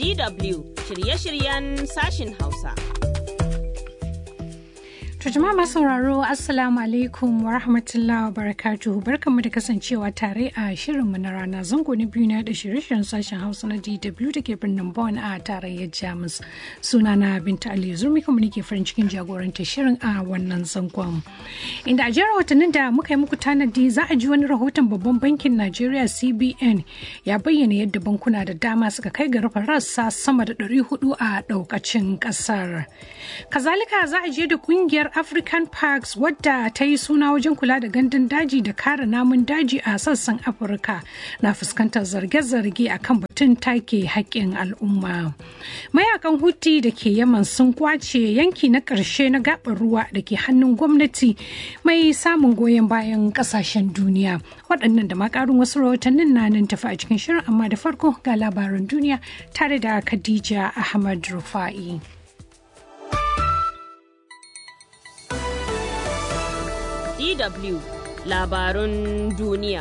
DW shirye-shiryen sashin Hausa. To jama'a masu sauraro Assalamu alaikum wa rahmatullahi wa barakatuhu barkanmu da kasancewa tare a shirinmu na rana zango na biyu na da shirye-shiryen sashen Hausa na DW da ke birnin Bonn a tarayyar Jamus. Sunana Binta Ali Zurmi kuma nake farin cikin jagoranta shirin a wannan zangon. Inda a jera watannin da muka yi muku tanadi za a ji wani rahoton babban bankin Najeriya CBN ya bayyana yadda bankuna da dama suka kai ga rufe rassa sama da 400 a daukacin kasar. Kazalika za a je da kungiyar African Parks wadda ta yi suna wajen kula da gandun daji da kare namun daji a sassan Afirka na fuskantar zarge-zarge a kan batun take haƙƙin al'umma. Mayakan Houthi da ke Yaman sun kwace yanki na ƙarshe na gaɓar ruwa da ke hannun gwamnati mai samun goyon bayan ƙasashen duniya. Waɗannan da makarun wasu rahotannin na nan tafi a cikin shirin amma da farko ga labaran duniya tare da Khadija Ahmad Rufa'i. DW labarun duniya.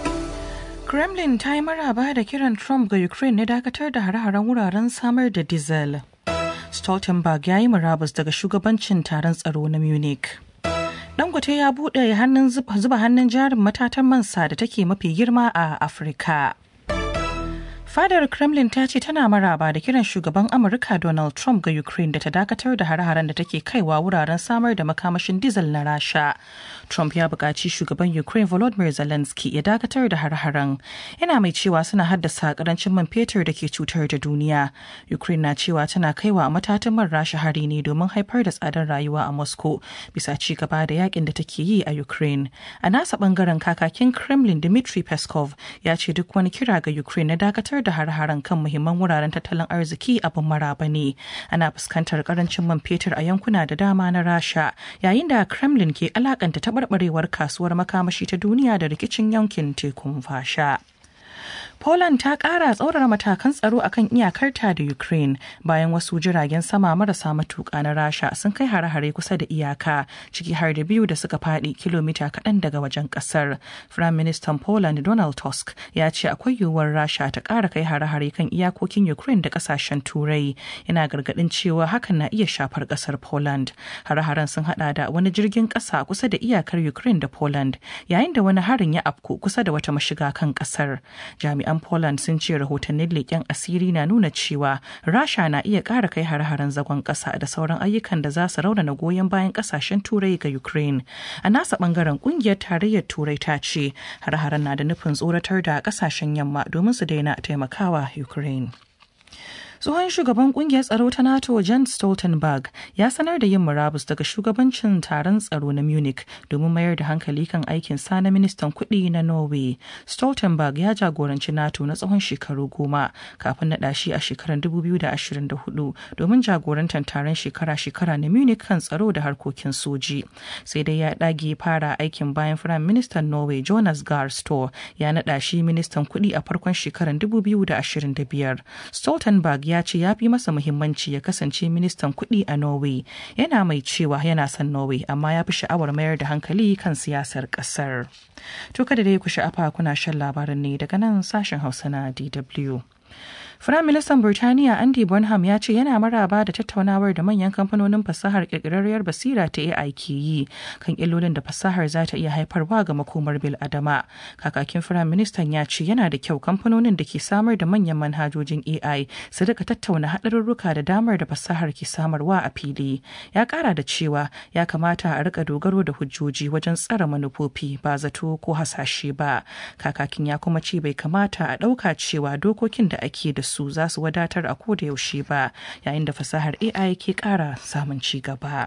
Kremlin ta yi maraba da kiran Trump ga Ukraine na dakatar da hare-haren wuraren samar da diesel. Stoltenberg ya yi murabus daga shugabancin taron tsaro na Munich. Dangote ya buɗe hannun zuba hannun jarin matatan mansa da take mafi girma a Afirka. Fadar Kremlin ta ce tana maraba da kiran shugaban Amurka Donald Trump ga Ukraine da ta dakatar da hare-haren da take kaiwa wuraren samar da makamashin diesel na Rasha. Trump ya buƙaci shugaban Ukraine Volodymyr Zelensky ya dakatar da hare-haren. Yana mai cewa suna haddasa karancin man fetur da ke cutar da duniya. Ukraine na cewa tana kaiwa matatan man Rasha hari ne domin haifar da tsadar rayuwa a Moscow bisa ci gaba da yakin da take yi a Ukraine. A nasa bangaren kakakin Kremlin Dmitry Peskov ya ce duk wani kira ga Ukraine na dakatar da har-haren kan muhimman wuraren tattalin arziki abin maraba ne ana fuskantar karancin man fetur a yankuna da dama na rasha yayin da kremlin ke alakanta taɓarɓarewar kasuwar makamashi ta duniya da rikicin yankin tekun fasha Poland ta ƙara tsaurara matakan tsaro akan iyakarta da Ukraine bayan wasu jiragen sama marasa matuƙa na Rasha sun kai hare-hare kusa da iyaka ciki har da biyu da suka faɗi kilomita kaɗan daga wajen ƙasar. Firayim Ministan Poland Donald Tusk ya ce akwai yiwuwar Rasha ta ƙara kai hare-hare kan iyakokin Ukraine da ƙasashen Turai. Yana gargaɗin cewa hakan na iya shafar ƙasar Poland. Hare-haren sun haɗa da wani jirgin ƙasa kusa da iyakar Ukraine da Poland yayin da wani harin ya afku kusa da wata mashiga kan ƙasar. Jami'an Poland sun ce rahotannin leƙen asiri na nuna cewa Rasha na iya ƙara kai har-haren zagon ƙasa da sauran ayyukan da za su raunana goyon bayan ƙasashen Turai ga Ukraine. A nasa ɓangaren ƙungiyar tarayyar Turai ta ce har-haren na da nufin tsoratar da ƙasashen yamma domin su daina taimakawa Ukraine. tsohon shugaban kungiyar tsaro ta nato jan stoltenberg ya sanar da yin murabus daga shugabancin taron tsaro na munich domin mayar da hankali kan aikin sa na ministan kuɗi na norway stoltenberg ya jagoranci nato na tsawon shekaru goma kafin naɗa shi a shekarar 2024 domin jagorantar taron shekara-shekara na munich kan tsaro da harkokin soji sai dai ya ɗage fara aikin bayan firayim ministan norway jonas gahr store ya naɗa shi ministan kuɗi a farkon shekarar 2025 stoltenberg ya ce ya fi masa muhimmanci ya kasance ministan kuɗi a Norway. Yana mai cewa yana son Norway amma ya fi sha'awar mayar da hankali kan siyasar ƙasar. To kada dai ku sha'afa kuna shan labarin ne daga nan sashen Hausa na DW. Firaministan Birtaniya Andy Bonham ya ce yana maraba da tattaunawar da manyan kamfanonin fasahar kirkirarriyar basira ta AI ke yi kan illolin da fasahar za ta iya haifarwa ga makomar bil adama. Kakakin Firaministan ya ce yana da kyau kamfanonin da ke samar da manyan manhajojin AI su rika tattauna haɗarurruka da damar da fasahar ke samarwa a fili. Ya ƙara da cewa ya kamata a rika dogaro da hujjoji wajen tsara manufofi ba zato ko hasashe ba. Kakakin ya kuma ce bai kamata a ɗauka cewa dokokin da ake da su za su wadatar a koda yaushe ba yayin da fasahar AI ke ƙara samun ci gaba.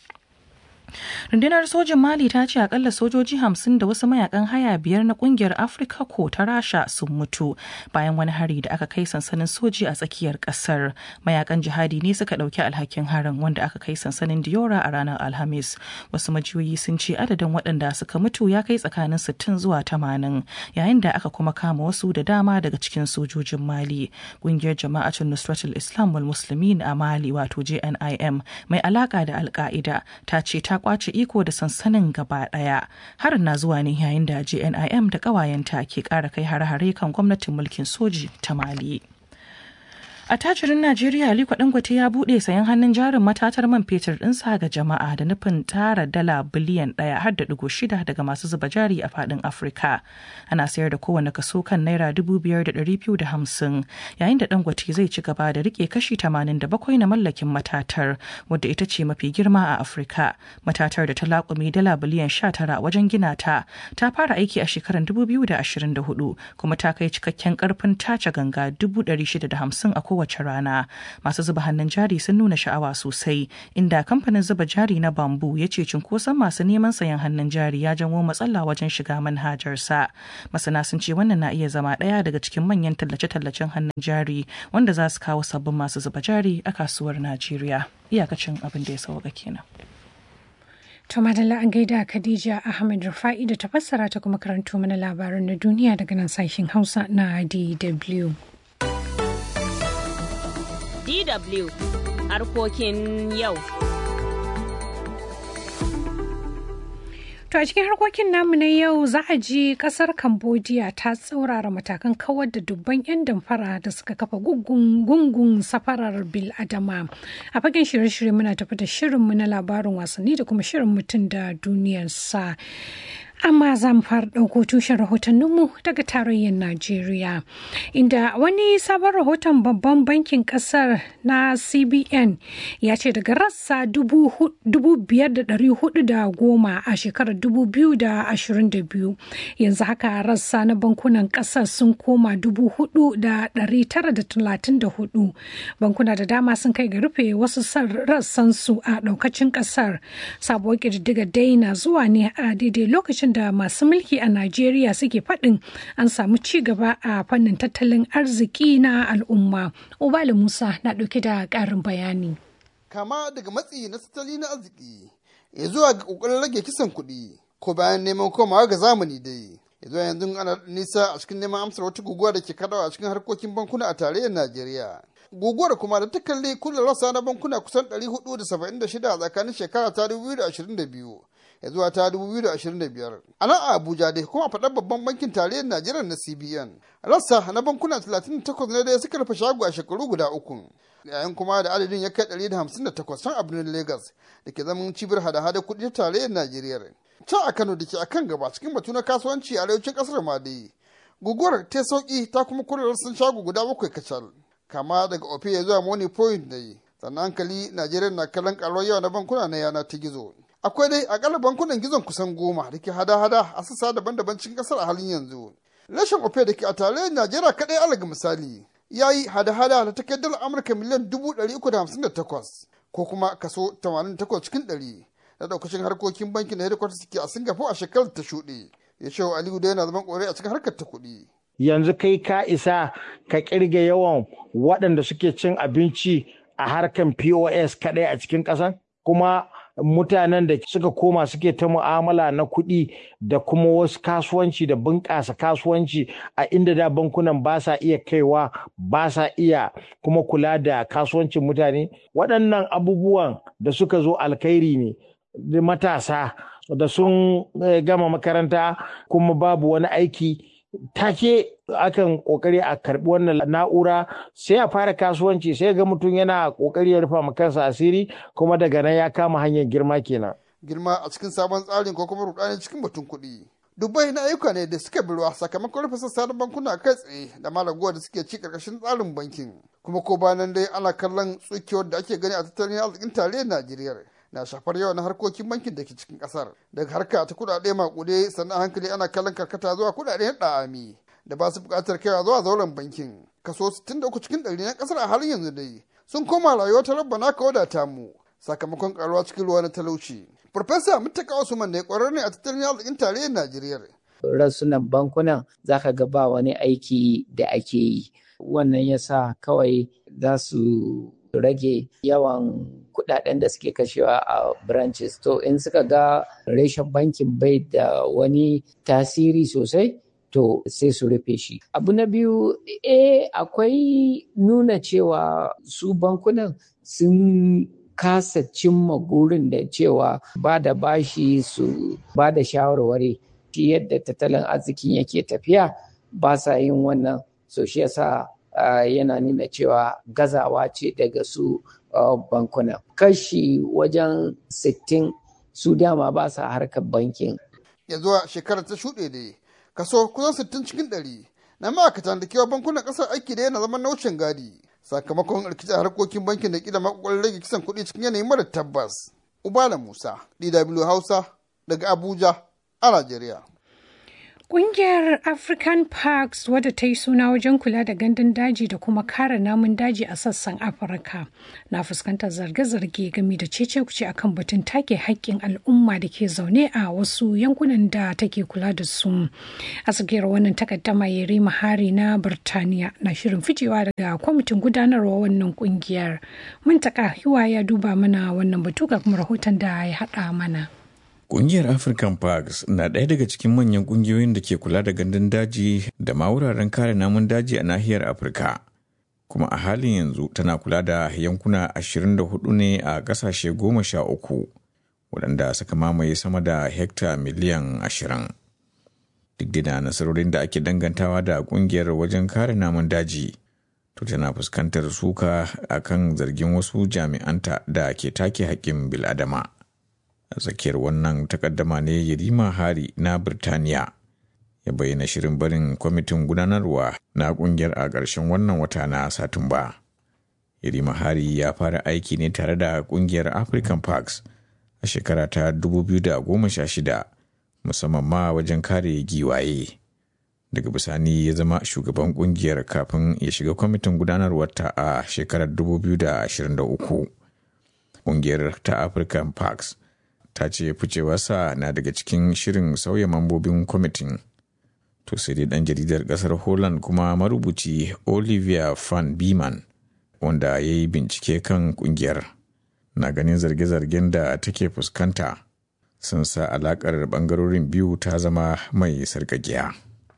rundunar sojin mali ta ce akalla sojoji hamsin da wasu mayakan haya biyar na kungiyar afirka ko ta rasha sun mutu bayan wani hari da aka kai sansanin soji a tsakiyar kasar mayakan jihadi ne suka dauki alhakin harin wanda aka kai sansanin diora a ranar alhamis wasu majiyoyi sun ce adadin waɗanda suka mutu ya kai tsakanin 60 zuwa 80 yayin da aka kuma kama wasu da dama daga cikin sojojin mali kungiyar jama'atun nusratul islam wal muslimin a mali wato jnim mai alaka da alka'ida ta ce ta kwace iko da sansanin gaba daya harin na zuwa ne yayin da jnim da kawayenta ke kara kai hare-hare kan gwamnatin mulkin soji ta mali A tajirin Najeriya Aliko Dangote ya buɗe sayan hannun jarin matatar man fetur ɗinsa ga jama'a da nufin tara dala biliyan ɗaya har da ɗigo shida daga masu zuba jari a faɗin Afirka. Ana sayar da kowane kaso kan naira dubu biyar da ɗari biyu da hamsin yayin da Dangote zai ci gaba da rike kashi tamanin da bakwai na mallakin matatar wadda ita ce mafi girma a Afirka. Matatar da ta laƙume dala biliyan sha tara wajen gina ta ta fara aiki a shekarar dubu biyu da ashirin da hudu kuma ta kai cikakken ƙarfin tace ganga dubu ɗari shida da hamsin a kowace rana masu zuba hannun jari sun nuna sha'awa sosai inda kamfanin zuba jari na bambu ya ce cunkoson masu neman sayan hannun jari ya janwo matsala wajen shiga manhajarsa masana sun ce wannan na iya zama ɗaya daga cikin manyan tallace-tallacen hannun jari wanda za su kawo sabbin masu zuba jari a kasuwar najeriya iyakacin abin da ya sauka kenan To madalla an gaida Khadija Ahmed Rufa'i da ta fassara ta kuma karanto mana labaran na duniya daga nan sashen Hausa na DW. DW harkokin yau. To a cikin harkokin namu na yau za a ji kasar Cambodia ta tsaurara matakan kawar da dubban 'yan damfara da suka kafa gungun safarar bil adama. A fagen shirye-shirye muna tafi da shirinmu na labarin wasanni da kuma shirin mutum da duniyarsa. amma za mu fara ɗauko tushen rahotanninmu daga tarayyar Najeriya. Inda wani sabon rahoton babban bankin ƙasar na CBN ya ce daga rassa goma a shekarar biyu yanzu haka rassa na bankunan ƙasar sun koma hudu. bankuna da dama sun kai ga rufe wasu rassansu a ɗaukacin ƙasar sabuwar ƙididdiga dai na zuwa ne a daidai lokacin da masu mulki a Najeriya suke faɗin an samu ci gaba a fannin tattalin arziki na al'umma. Ubala Musa na ɗauke da ƙarin bayani. Kama daga matsi na tattali na arziki ya zuwa ga ƙoƙarin rage kisan kuɗi ko bayan neman komawa ga zamani dai. Ya zuwa yanzu ana nisa a cikin neman amsar wata guguwa da ke kaɗawa a cikin harkokin bankuna a tarayyar Najeriya. guguwar kuma da ta kalli kullum rasa na bankuna kusan 476 a tsakanin shekara ta 2022 ya zuwa ta 2025 a nan a abuja dai kuma faɗar babban bankin tarayyar najeriya na cbn rassa na bankuna 38 ne da suka rufe shago a shekaru guda uku yayin kuma da adadin ya kai 158 can a birnin lagos da ke zaman cibiyar hada-hada kuɗi ta tarayyar najeriya can a kano da ke a kan gaba cikin batu na kasuwanci a arewacin ƙasar ma dai guguwar ta sauki ta kuma kula rassan shago guda bakwai kacal kama daga ofe ya zuwa money point da yi sannan hankali najeriya na kallon karuwar yawa na bankuna na yana ta gizo akwai dai akalla bankunan gizon kusan goma da ke hada-hada a sassa daban-daban cikin kasar a halin yanzu rashin ofe da ke a tarayyar najeriya kadai alaga misali ya yi hada-hada da ta kai dalar amurka miliyan dubu ɗari uku da hamsin da takwas ko kuma kaso tamanin takwas cikin ɗari na ɗaukacin harkokin bankin da hedikwatar suke a singapore a shekarar ta shuɗe ya ce aliyu da yana zaman ƙorai a cikin harkar ta kuɗi. yanzu kai ka isa ka kirga yawan waɗanda suke cin abinci a harkan POS kaɗai a cikin ƙasan kuma mutanen da suka koma suke ta mu'amala na kuɗi da kuma wasu kasuwanci da bunƙasa kasuwanci a inda da bankunan ba sa iya kaiwa ba sa iya kuma kula da kasuwancin mutane waɗannan abubuwan da suka zo alkhairi ne da matasa da sun gama makaranta kuma babu wani aiki take akan kokari a karbi wannan na'ura sai a fara kasuwanci sai ga mutum yana kokari ya rufa ma kansa asiri kuma daga nan ya kama hanyar girma kenan girma a cikin sabon tsarin ko kuma rudani cikin batun kuɗi dubbai na ayyuka ne da suka biruwa sakamakon rufe sassa na bankuna kai tsaye da malaguwa da suke ci karkashin tsarin bankin kuma ko bayan dai ana kallon tsukewar da ake gani a tattalin arzikin tarayyar najeriya na shafar yawan harkokin bankin da ke cikin kasar daga harka ta kudade makude sannan hankali ana kallon karkata zuwa kudaden da'ami da ba su bukatar kaiwa zuwa zauren bankin kaso 63 cikin ɗari na kasar a halin yanzu dai sun koma rayuwa ta rabba naka wadata mu sakamakon karuwa cikin ruwa na talauci Farfesa Mutaka Usman ne ƙwararre ne a tattalin arzikin tarayyar Najeriya. Rasunan bankunan za ka ga ba wani aiki da ake yi. Wannan ya sa kawai za su rage yawan kudaden da suke kashewa a branches. To in suka ga reshen bankin bai da wani tasiri sosai, to sai su rufe shi. Abu na biyu, eh akwai nuna cewa su bankunan sun kasa cimma gurin da cewa ba da bashi su ba da shawarwari shi yadda tattalin arzikin yake tafiya ba sa yin wannan so shi yasa yana nuna cewa gazawa ce daga su bankunan kashi wajen 60 su dama ba sa harkar bankin ya zuwa shekarar ta shuɗe ne kaso kusan 60 cikin ɗari na ma'aikatan da kewa bankunan ƙasar aiki da yana zaman na wucin gadi sakamakon rikicin harkokin bankin da kila makwakwalin rage kisan kuɗi cikin yanayi mara tabbas ubala musa dw hausa daga abuja a najeriya Ƙungiyar African Parks wadda ta yi suna wajen kula da gandun daji da kuma kare namun daji a sassan Afirka na fuskantar zarge-zarge game da cece-kuce akan batun take haƙƙin al'umma da ke zaune a wasu yankunan da take kula da su. A tsakiyar wannan takaddama Yeri Mahari na Birtaniya na shirin ficewa daga kwamitin gudanarwa wannan ƙungiyar. Muntaka Hiwa ya duba mana wannan batu ga kuma rahoton da ya haɗa mana. Ƙungiyar African Parks na ɗaya daga cikin manyan ƙungiyoyin da ke kula da gandun daji da ma wuraren kare namun daji a nahiyar Afirka. Kuma a halin yanzu tana kula da yankuna 24 ne a ƙasashe goma sha uku, waɗanda suka mamaye sama da hekta miliyan 20. Duk da nasarorin da ake dangantawa da ƙungiyar wajen kare namun daji, to tana fuskantar suka akan zargin wasu jami'anta da ke take haƙƙin bil'adama. a tsakiyar wannan takaddama ne yarima hari na birtaniya ya bayyana shirin barin kwamitin gudanarwa na kungiyar a ƙarshen wannan wata na satumba yarima hari ya fara aiki ne tare da kungiyar african parks a shekara ta 2016 musamman ma wajen kare giwaye daga bisani ya zama shugaban kungiyar kafin ya shiga kwamitin gudanarwarta a shekarar 2023 kungiyar ta african parks ta ce ficewarsa na daga cikin shirin sauya mambobin kwamitin to sai dai dan jaridar kasar holland kuma marubuci olivia van beeman wanda ya yi bincike kan kungiyar na ganin zarge-zargen da take fuskanta sun sa alakar bangarorin biyu ta zama mai sarkakiya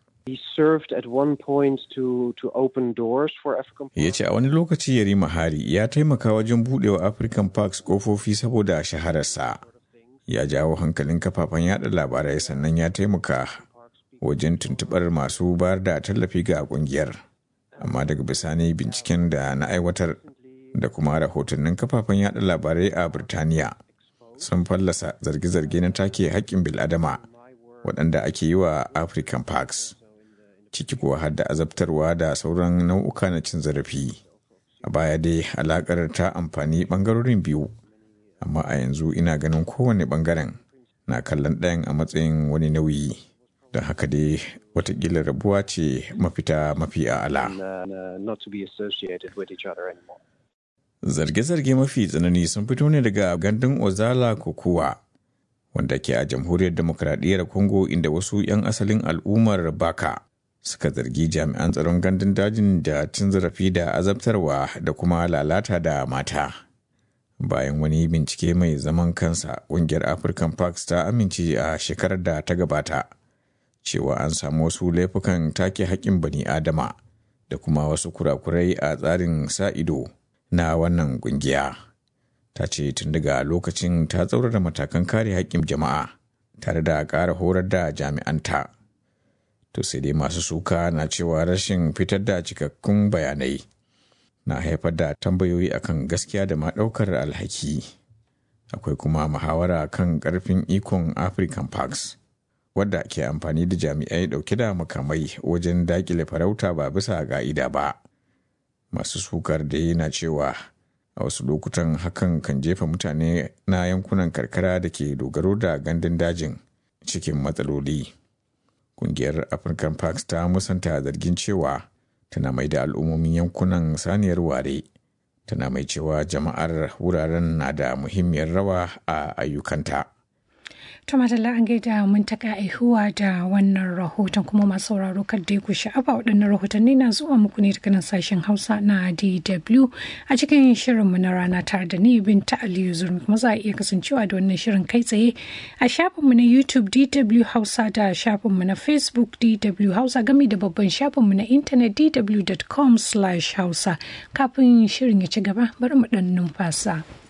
ya ce a wani lokaci yarima hari ya taimaka wajen budewa african parks kofofi saboda shahararsa ya jawo hankalin kafafen yada labarai sannan ya taimaka wajen tuntubar masu bayar da tallafi ga kungiyar amma daga bisani binciken da na aiwatar da kuma rahotannin kafafen yada labarai a birtaniya sun fallasa zarge-zarge na take haƙƙin bil'adama waɗanda ake yi wa african parks ciki kuwa har da azabtarwa da sauran nau'uka na cin zarafi a baya dai alaƙar ta amfani ɓangarorin biyu amma a yanzu ina ganin kowane bangaren na kallon ɗayan a matsayin wani nauyi don haka dai watakila rabuwa ce mafita mafi a'ala. Zarge-zarge mafi tsanani sun fito ne daga gandun Ozala Kokowa wanda ke a jamhuriyar demokradiyyar Congo inda wasu 'yan asalin al'ummar Baka suka zargi jami'an tsaron gandun dajin da cin zarafi da azabtarwa da kuma lalata da mata. bayan wani bincike mai zaman kansa ƙungiyar african parks ta amince a shekarar da ta gabata cewa an samu wasu laifukan take haƙƙin bani adama da kuma wasu kurakurai a tsarin sa ido na wannan ƙungiya ta ce tun daga lokacin ta tsaurara matakan kare haƙƙin jama'a tare da ƙara horar da jami'anta to sai dai masu suka na cewa rashin fitar da cikakkun bayanai na haifar da tambayoyi akan gaskiya da ma ɗaukar alhaki akwai kuma muhawara kan ƙarfin ikon african parks wadda ke amfani da jami'ai ɗauke da makamai wajen daƙile farauta ba bisa ga'ida ba masu sukar da yana cewa a wasu lokutan hakan kan jefa mutane na yankunan karkara da ke dogaro da gandun dajin cikin matsaloli ƙungiyar african parks ta musanta zargin cewa tana mai da al'ummomin yankunan saniyar ware tana mai cewa jama'ar wuraren na da muhimmiyar rawa a ayyukanta. To madalla an gaida mun taka aihuwa da wannan rahoton kuma masu sauraro kan dai ku sha'afa waɗannan rahotanni na zuwa muku ne daga nan sashen Hausa na DW a cikin shirin mu na rana tare da ni Binta Aliyu Zurmi kuma za a iya kasancewa da wannan shirin kai tsaye a shafin mu na YouTube DW Hausa da shafin mu na Facebook DW Hausa gami da babban shafin mu na intanet dw.com/hausa kafin shirin ya ci gaba bari mu ɗan numfasa.